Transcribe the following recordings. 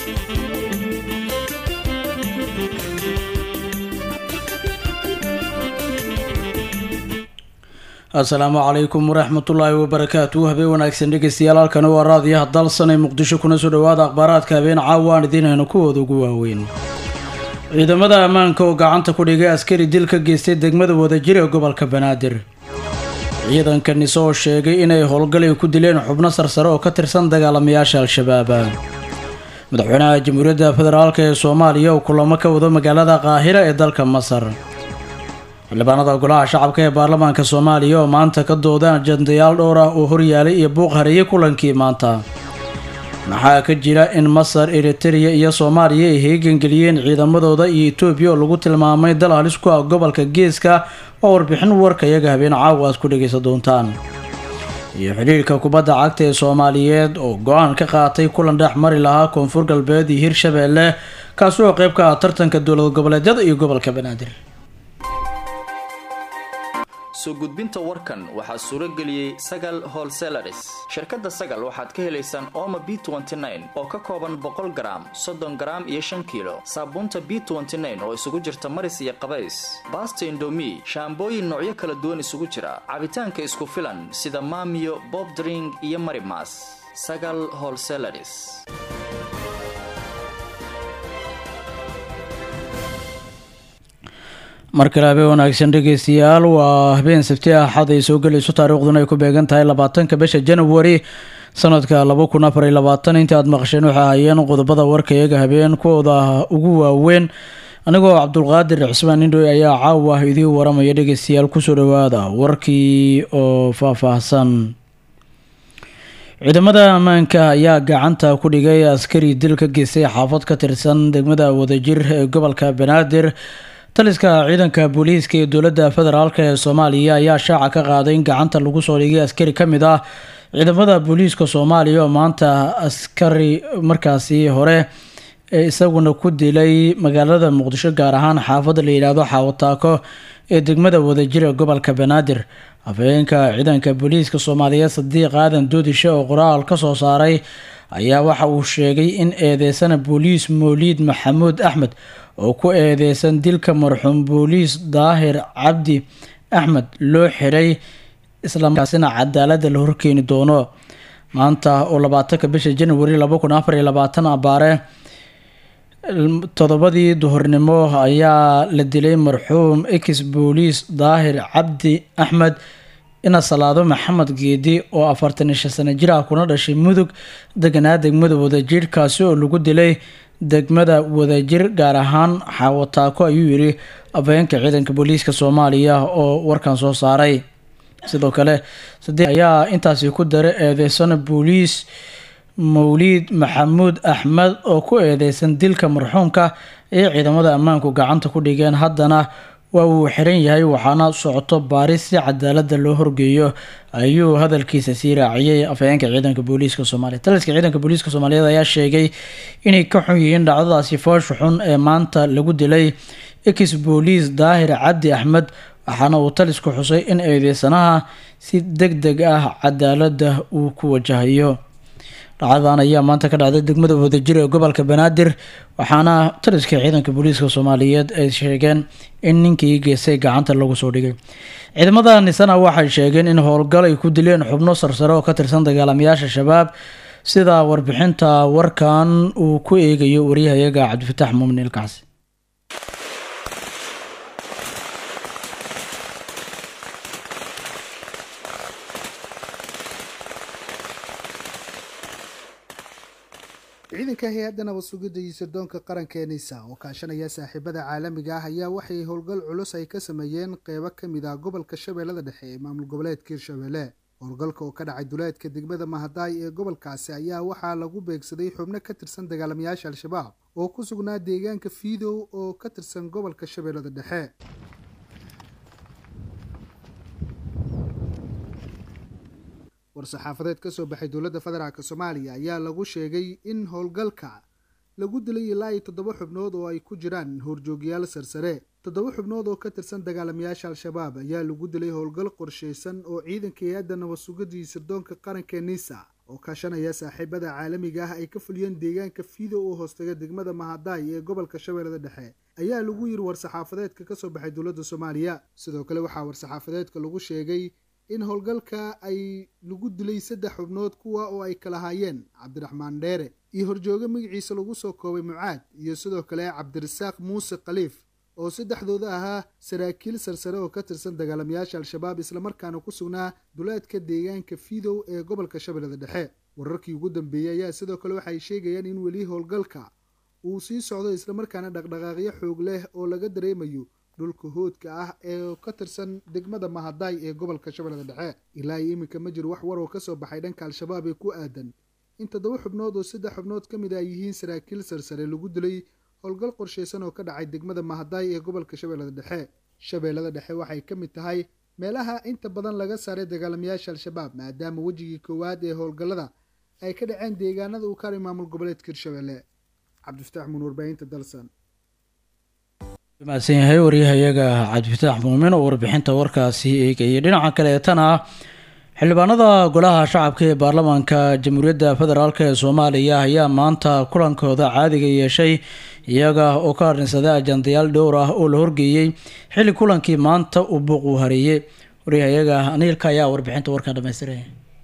asalaamu calaykum waraxmatullaahi wabarakaatu habeen wanaagsan dhegeystayaal halkani waa raadiyaha dalsanay muqdisho kuna soo dhawaada akhbaaraadka habeen caawa aan idiin hayno kuwooda ugu waaweyn ciidamada ammaanka oo gacanta ku dhigay askari dil ka geystay degmada wadajir ee gobolka banaadir ciidanka nise oo sheegay inay howlgalay ku dileen xubno sarsare oo ka tirsan dagaalamayaasha al-shabaab madaxweynaha jamhuuriyadda federaalk ee soomaaliya oo kulamo ka wado magaalada qaahira ee dalka masar xildhibaanada golaha shacabka ee baarlamaanka soomaaliya oo maanta ka doodaan ajandayaal dhowr ah oo horyaalay iyo buuq hareeyay kulankii maanta maxaa ka jira in masar eritereya iyo soomaaliya ay heegangeliyeen ciidamadooda iyo etoobiya oo lagu tilmaamay dal halis ku ah gobolka geeska oo warbixin warka iyaga habeen caawa aad ku dhegaysan doontaan iyo xidhiirka kubadda cagta ee soomaaliyeed oo go-aan ka qaatay kulan dhex mari lahaa koonfur galbeed iyo hirshabeelle kaasi oo qayb ka ah tartanka dowlad goboleedyada iyo gobolka banaadir soo gudbinta warkan waxaa suuro geliyey sagal holselaris shirkadda sagal waxaad ka helaysaan ooma b oo ka kooban boqol garaam soddon garaam iyo shan kiilo saabuunta b oo isugu jirta maris iyo qabays baasta indomi shaambooyin noocyo kala duwan isugu jira cabitaanka isku filan sida maamiyo bob dring iyo marimas sagal holselaris mar kale habeen wanaagsan dhegeystayaal waa habeen sabti axad ay soo gelayso taariikhduna ay ku beegan tahay labaatanka bisha january sanadka laba kun afar iyo labaatan intii aad maqasheen waxay ahaayeen qodobada warka iyaga habeen kuwooda ugu waaweyn anigoo cabdulqaadir cismaan indhoy ayaa caawa idiin waramaya dhegeystayaal kusoo dhawaada warkii oo faahfaahsan ciidamada ammaanka ayaa gacanta ku dhigay askari dil ka geystay xaafad ka tirsan degmada wadajir ee gobolka banaadir taliska ciidanka booliiska ee dowladda federaalk ee soomaaliya ayaa shaaca ka qaaday in gacanta lagu soo dhigay askari ka mid ah ciidamada booliiska soomaaliya oo maanta askari markaasi hore ee isaguna ku dilay magaalada muqdisho gaar ahaan xaafadda la yidhaahdo xaawataako ee degmada wadajir ee gobolka banaadir afhayeenka ciidanka booliiska soomaaliyeed sadiiq aadan doodishe oo qoraal ka soo saaray ayaa waxa uu sheegay in eedeysana booliis mowliid maxamuud axmed oo ku eedeysan dilka marxuum booliis daahir cabdi axmed loo xiray islamarkaasina cadaaladda la horkeeni doono maanta oo labaatanka bisha january laba kun afar iyo labaatan abaare toddobadii duhurnimo ayaa la dilay marxuum ex booliis daahir cabdi axmed ina salaado maxamed geedi oo afartan iyo shan sano jir ah kuna dhashay mudug deganaa degmada wadajir kaasi oo lagu dilay degmada wadajir gaar ahaan xaawataako ayuu yidhi afhayeenka ciidanka booliiska soomaaliya oo warkan soo saaray sidoo kale saddex ayaa intaasi ku daray eedeysana booliis mowliid maxamuud axmed oo ku eedeysan dilka marxuumka ee ciidamada ammaanku gacanta ku dhigeen haddana waa uu xiran yahay waxaana socoto baaris si cadaalada loo horgeeyo ayuu hadalkiisa sii raaciyey afhayeenka ciidanka booliiska soomaaliya taliska ciidanka booliiska soomaaliyeed ayaa sheegay inay ka xun yihiin dhacdadaasi foosha xun ee maanta lagu dilay ex booliis daahir cabdi axmed waxaana uu talisku xusay in eedeysanaha si deg deg ah cadaalada uu ku wajahayo dhacdadan ayaa maanta ka dhacday degmada wadajir ee gobolka banaadir waxaana taliska ciidanka booliiska soomaaliyeed ay sheegeen in ninkii geystay gacanta lagu soo dhigay ciidamada nisana waxay sheegeen in howlgal ay ku dileen xubno sarsare oo ka tirsan dagaalamayaasha shabaab sida warbixinta warkan uu ku eegayo waryahayaga cabdifataax muumin ilkacsi ciidanka hay-adda nabad sugidda iyo sirdoonka qaranka ee nisa oo kaashanaya saaxiibada caalamiga ah ayaa waxay howlgal culus ay ka sameeyeen qeybo ka mid ah gobolka shabeellada dhexe ee maamul goboleedka hirshabelle howlgalka oo ka dhacay duleedka degmada mahadaay ee gobolkaasi ayaa waxaa lagu beegsaday xubno ka tirsan dagaalamayaasha al-shabaab oo ku sugnaa deegaanka fiidow oo ka tirsan gobolka shabeellada dhexe war-saxaafadeed ka soo baxay dowladda federaalk soomaaliya ayaa lagu sheegay in howlgalka lagu dilay ilaa iyo toddoba xubnood oo ay ku jiraan horjoogyaal sarsare toddoba xubnood oo ka tirsan dagaalamayaasha al-shabaab ayaa lagu dilay howlgal qorsheysan oo ciidanka hay-adda nabad sugidii sirdoonka qaranka nisa oo kaashanaya saaxiibada caalamiga ah ay ka fuliyeen deegaanka fiido oo hoostaga degmada mahadaay ee gobolka shabeellada dhexe ayaa lagu yiri war-saxaafadeedka kasoo baxay dowladda soomaaliya sidoo kale waxaa war-saxaafadeedka lagu sheegay in howlgalka ay lagu dilay saddex xubnood kuwa oo ay kala haayeen cabdiraxmaan dheere iyo horjooge magaciisa lagu soo koobay mucaad iyo sidoo kale cabdirasaaq muuse khaliif oo saddexdooda ahaa saraakiil sarsare oo ka tirsan dagaalamayaasha al-shabaab islamarkaana ku sugnaa duleedka deegaanka fiidow ee gobolka shabeellada dhexe wararkii ugu dambeeyey ayaa sidoo kale waxay sheegayaan in weli howlgalka uu sii socdo islamarkaana dhaqdhaqaaqyo xoog leh oo laga dareemayo dhulka hoodka ah ee ka tirsan degmada mahadaay ee gobolka shabeellada dhexe ilaa iyo iminka ma jiro wax war oo kasoo baxay dhanka al-shabaab ee ku aadan in toddoba xubnood oo saddex xubnood ka mid a ay yihiin saraakiil sarsare lagu dilay howlgal qorsheysan oo ka dhacay degmada mahadaay ee gobolka shabeellada dhexe shabeellada dhexe waxay ka mid tahay meelaha inta badan laga saaray dagaalamayaasha al-shabaab maadaama wejigii koowaad ee howlgallada ay ka dhaceen deegaanada uu kaaray maamul goboleedka hirshabelle cabdifataax muun warbaahinta dalsan mahadsan yahay waryahayaga cabdifataax muumin oo warbixinta warkaasi eegayay dhinaca kaleetana ah xildhibaanada golaha shacabka ee baarlamaanka jamhuuriyadda federaalk ee soomaaliya ayaa maanta kulankooda caadiga yeeshay iyaga oo ka harnsaday ajandayaal dhowr ah oo la horgeeyey xilli kulankii maanta uu buuq uu hareeyey waryahayaga aniilka ayaa warbixinta warkaa dhamaystiray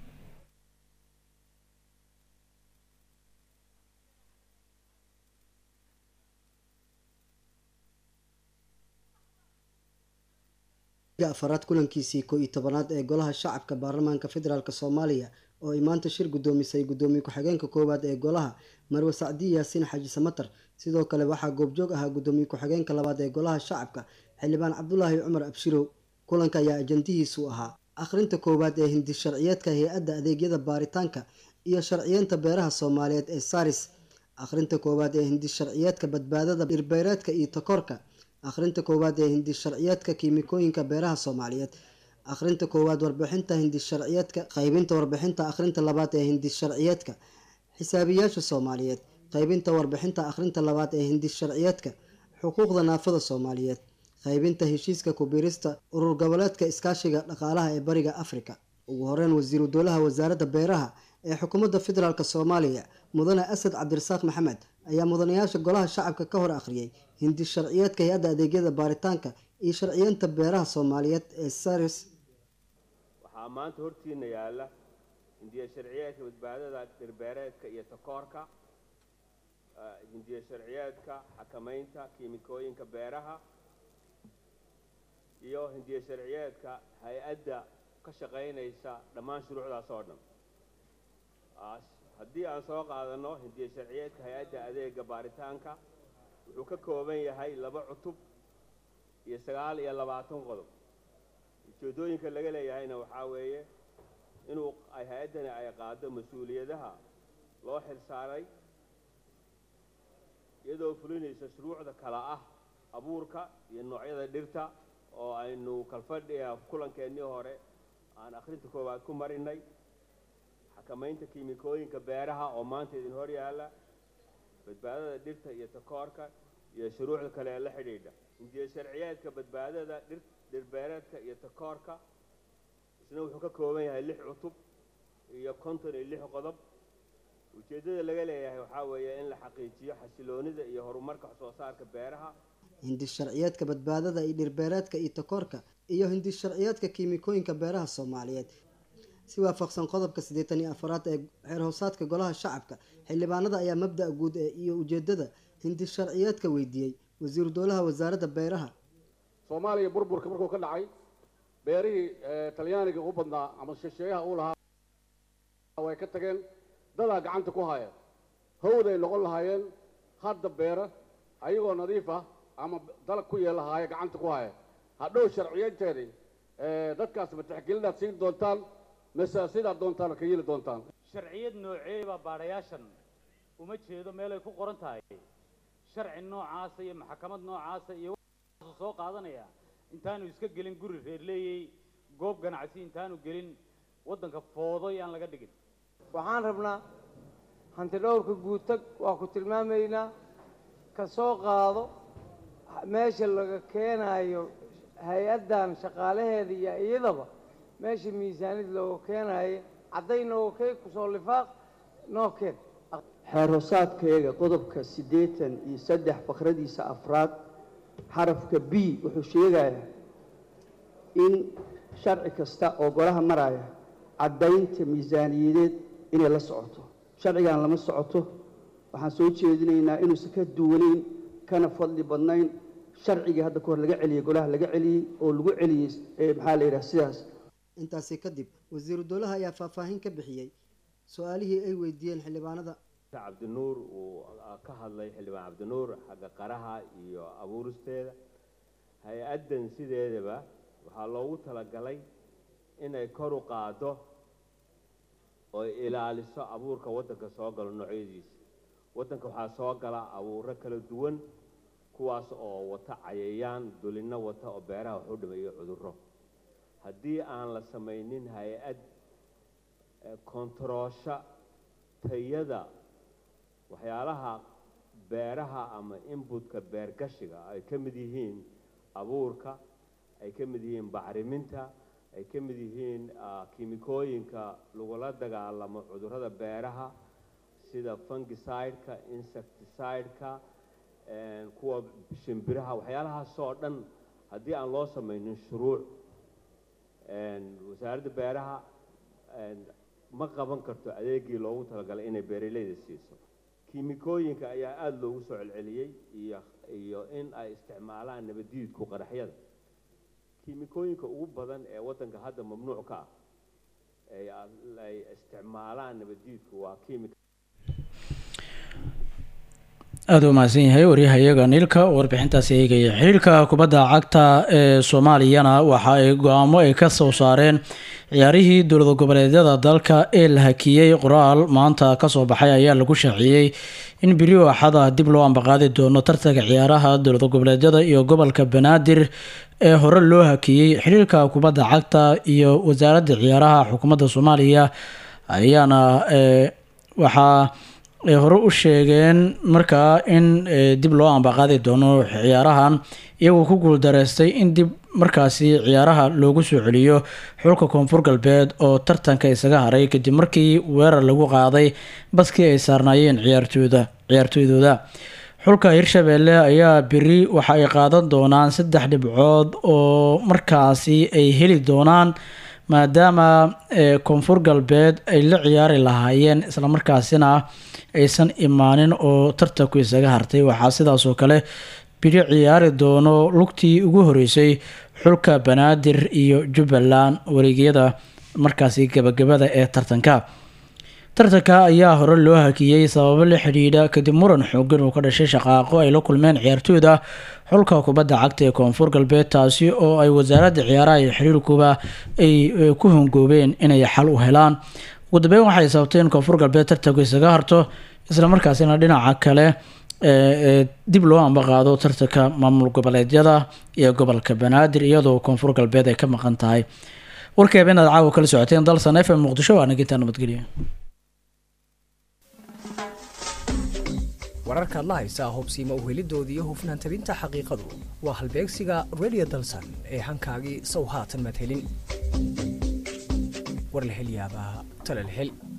afaraad kulankiisii koo iyo tobanaad ee golaha shacabka baarlamaanka federaalk soomaaliya oo ay maanta shir guddoomisay guddoomiye ku-xigeenka koowaad ee golaha marwe sacdiyi yaasiin xaaji samatar sidoo kale waxaa goobjoog ahaa guddoomiye ku-xigeenka labaad ee golaha shacabka xildhibaan cabdulaahi cumar abshirow kulanka ayaa ajandihiisu ahaa akhrinta koowaad ee hindi sharciyeedka hay-adda adeegyada baaritaanka iyo sharciyeenta beeraha soomaaliyeed ee saris akhrinta koowaad ee hindi sharciyeedka badbaadada dhirbeereedka iyo takoorka akhrinta koowaad ee hindi sharciyeedka kiimikooyinka beeraha soomaaliyeed akhrinta koowaad warbixinta hindi sharciyeedka qaybinta warbixinta akhrinta labaad ee hindi sharciyeedka xisaabiyaasha soomaaliyeed qaybinta warbixinta akhrinta labaad ee hindi sharciyeedka xuquuqda naafada soomaaliyeed qaybinta heshiiska kubiirista urur goboleedka iskaashiga dhaqaalaha ee bariga afrika ugu horeyn wasiiru dowlaha wasaaradda beeraha ee xukuumadda federaalk soomaaliya mudane asad cabdirasaaq maxamed ayaa mudanayaasha golaha shacabka ka hor akhriyay hindi sharciyeedka hay-adda adeegyada baaritaanka iyo sharciyeenta beeraha soomaaliyeed ee saris waxaa maanta hortiina yaalla hindiya sharciyeedka badbaadada dhirbeereedka iyo takoorka hindiya sharciyeedka xakamaynta kiimikooyinka beeraha iyo hindiya sharciyeedka hay-adda ka shaqaynaysa dhammaan shuruucdaas oo dhan haddii aan soo qaadano hindiya sharciyeedka hay-adda adeega baaritaanka wuxuu ka kooban yahay laba cutub iyo sagaal iyo labaatan qodob ujeeddooyinka laga leeyahayna waxaa weeye inuu ay hay-addani ay qaado mas-uuliyadaha loo xil saaray iyadoo fulinaysa shuruucda kala ah abuurka iyo noocyada dhirta oo aynu kalfadhiga kulankeenii hore aan akhrinta koowaad ku marinay xakamaynta kiimikooyinka beeraha oo maanta idin hor yaalla badbaadada dhirta iyo takoorka iyo shuruucda kale ee la xidhiidha hindiya sharciyeedka badbaadada dhir dhirbeereedka iyo takoorka isna wuxuu ka kooban yahay lix cutub iyo konton iyo lix qodob ujeeddada laga leeyahay waxaa weeye in la xaqiijiyo xasiloonida iyo horumarka wax soo saarka beeraha hindi sharciyeedka badbaadada iyo dhirbeereedka iyo takoorka iyo hindi sharciyeedka kiimikooyinka beeraha soomaaliyeed si waafaqsan qodobka siddeetan iyo afaraad ee xeer hoosaadka golaha shacabka xildhibaanada ayaa mabda' guud ee iyo ujeedada hindi sharciyeedka weydiiyey wasiiru dowlaha wasaaradda beeraha soomaaliya burburka markuu ka dhacay beerihii talyaaniga u badnaa ama shisheeyaha uu lahaa way ka tageen dadaa gacanta ku haya hawday noqon lahaayeen hadda beera ayagoo nadiif ah ama dalag ku yeelahaaya gacanta ku haya hadhow sharciyeynteedii dadkaas ma tixgelinaad siin doontaan mise sidaad doontaan ka yeeli doontaan sharciyad nooceeba baadhayaashan uma jeedo meelay ku qoran tahay sharci noocaasa iyo maxkamad noocaasa iyo waxaasu soo qaadanaya intaanu iska gelin guri reerleeyey goob ganacsi intaanu gelin waddanka foodoy aan laga dhigin waxaan rabnaa hanti dhowrka guutag waa ku tilmaamaynaa ka soo qaado meesha laga keenaayo hay-addan shaqaalaheeda iyo iyadaba meesha miisaanid looga keenaayo cadday nooga keen kusoo lifaaq noo keen xeerhoosaadkayaga qodobka siddeetan iyo saddex fakradiisa afraad xarafka b wuxuu sheegayaa in sharci kasta oo golaha maraya caddaynta miisaaniyadeed inay la socoto sharcigan lama socoto waxaan soo jeedinaynaa inuusan ka duwanayn kana fadli badnayn sharcigii hadda ka hor laga celiyey golaha laga celiyey oo lagu celiyey maxaa la yidhaha sidaas intaasi kadib wasiiru dowlaha ayaa faahfaahin ka bixiyey su-aalihii ay weydiiyeen xildhibaanada cabdinuur uu ka hadlay xildhibaan cabdinuur xagga qaraha iyo abuuristeeda hay-addan sideedaba waxaa loogu talagalay inay kor u qaado oo ilaaliso abuurka waddanka soo galo noocyadiisa waddanka waxaa soo gala abuuro kala duwan kuwaas oo wata cayayaan dulinno wata oo beeraha wax u dhimayo cudurro haddii aan la samaynin hay-ad kontaroosha tayada waxyaalaha beeraha ama inbutka beergashiga ay ka mid yihiin abuurka ay ka mid yihiin bacriminta ay ka mid yihiin kiimikooyinka lagula dagaalamo cudurrada beeraha sida fungicideka insecticideka kuwa shimbiraha waxyaalahaasoo dhan haddii aan loo samaynin shuruuc wasaaradda beeraha ma qaban karto adeegii loogu talagalay inay beeraleyda siiso kiimikooyinka ayaa aada loogu soo celceliyey iyo iyo in ay isticmaalaan nabadiidku qaraxyada kiimikooyinka ugu badan ee waddanka hadda mamnuuc ka ah ay isticmaalaan nabadiidku waa kiimika aada u mahadsan yahay waryahayaga niilka warbixintaasi eegaya xiriirka kubadda cagta ee soomaaliyana waxa ay go-aamo ay ka soo saareen ciyaarihii dowlad goboleedyada dalka ee la hakiyey qoraal maanta kasoo baxay ayaa lagu shaaciyey in beri axada dib loo ambaqaadi doono tartanka ciyaaraha dowlad goboleedyada iyo gobolka banaadir ee hore loo hakiyey xiriirka kubadda cagta iyo wasaaradda ciyaaraha xukuumadda soomaaliya ayaana waxaa ay hore u sheegeen markaa in dib loo ambaqaadi doono ciyaarahan iyagoo ku guuldareystay in dib markaasi ciyaaraha loogu soo celiyo xulka koonfur galbeed oo tartanka isaga haray kadib markii weerar lagu qaaday baskii ay saarnaayeen ciyaartooyda ciyaartooydooda xulka hirshabeelle ayaa beri waxa ay qaadan doonaan saddex dhibcood oo markaasi ay heli doonaan maadaama koonfur galbeed ay la ciyaari lahaayeen islamarkaasina aysan imaanin oo tartanku isaga hartay waxaa sidaas oo kale biri ciyaari doono lugtii ugu horeysay xulka banaadir iyo jubbaland wareegyada markaasi gabagabada ee tartanka tartanka ayaa hore loo hakiyey sababo la xidhiidha kadib muran xoogan uu ka dhashay shaqaaqo ay la kulmeen ciyaartooyda xulka kubadda cagta ee koonfur galbeed taasi oo ay wasaaradda ciyaaraha iyo xiriirkuba ay ku hongoobeen inay xal u helaan ugu dambeyn waxay sababtay in koonfur galbeed tartanku isaga harto islamarkaasina dhinaca kale dib loo ambaqaado tartanka maamul goboleedyada iyo gobolka banaadir iyadoo koonfur galbeed ay ka maqan tahay warkeeba inaad caawa kala socoteen dalsan f m muqdisho waa nagintaa nabadgelyo wararkaad la haysaa hubsiima uhelidoodii iyo hufnaan tabinta xaqiiqadu waa halbeegsiga radio dalsan ee hankaagii sow haatan maad helin war la hel yaabaa tala la hel